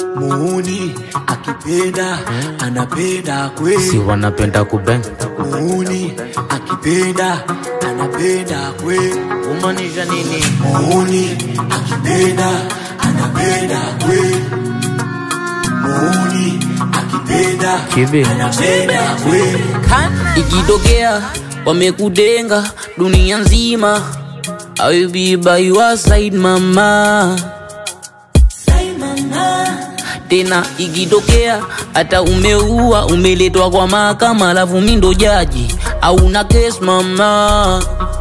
muuni akipenda anapenda kweli si wanapenda kubeng muuni akipenda anapenda kweli kumaanisha nini muuni akipenda anapenda kweli muuni akipenda Kibi. anapenda kweli ikitokea wamekudenga dunia nzima I will be by your side mama tena ikitokea hata umeua umeletwa kwa mahakama alafu mi ndo jaji au na kes mama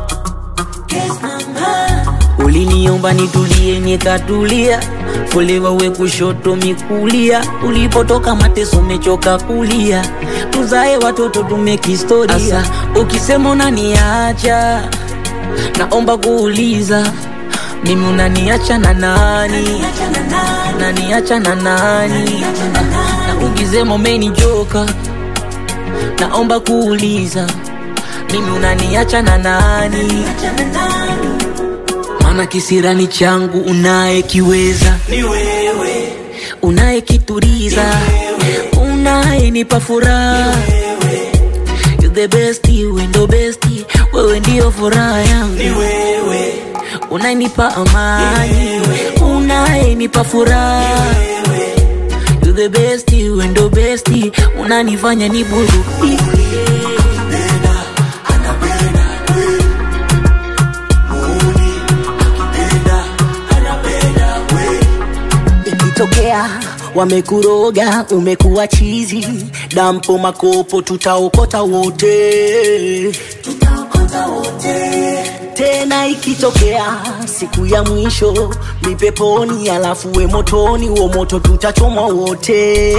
uliniomba nitulie nikatulia folewa we kushoto mikulia ulipotoka mateso mechoka kulia tuzae watoto tumekistoria Asa, ukisema unaniacha naomba kuuliza mimi unaniacha na nani unaniacha na nani Ah, na ukisema umenichoka naomba kuuliza mimi unaniacha na nani maana kisirani changu unayekiweza ni wewe unayekituriza unayenipa furaha You the best, wewe ndo best, wewe ndio furaha yangu ni wewe unayenipa amani unayenipa furaha You the best, wewe ndo best, unanifanya niburudike Penda, anapenda kweli. Muuni, akipenda, anapenda kweli. ikitokea wamekuroga umekuwa chizi dampo makopo tutaokota wote tena ikitokea siku ya mwisho mipeponi alafu we motoni uo moto tutachomwa wote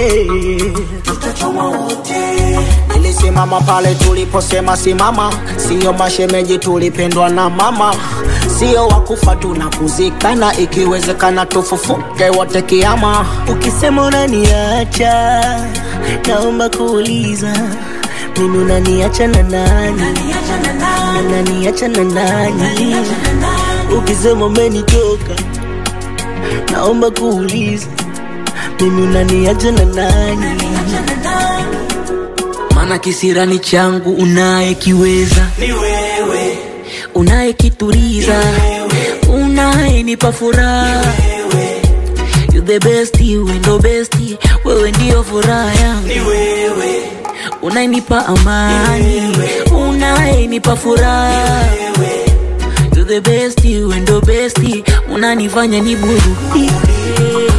nilisimama pale tuliposema simama siyo mashemeji tulipendwa na mama sio wakufa tuna kuzikana ikiwezekana tufufuke wote kiama ukisema unaniacha naomba kuuliza mimi unaniacha na nani unaniacha na nani ukisema umenitoka naomba kuuliza mimi unaniacha na nani maana kisirani changu unayekiweza Ni wewe, unayekituriza unayenipa furaha You the best, wewe ndo best, wewe ndio furaha yangu ni wewe, unayenipa amani unayenipa furaha You the best, wewe ndo best, unanifanya niburudike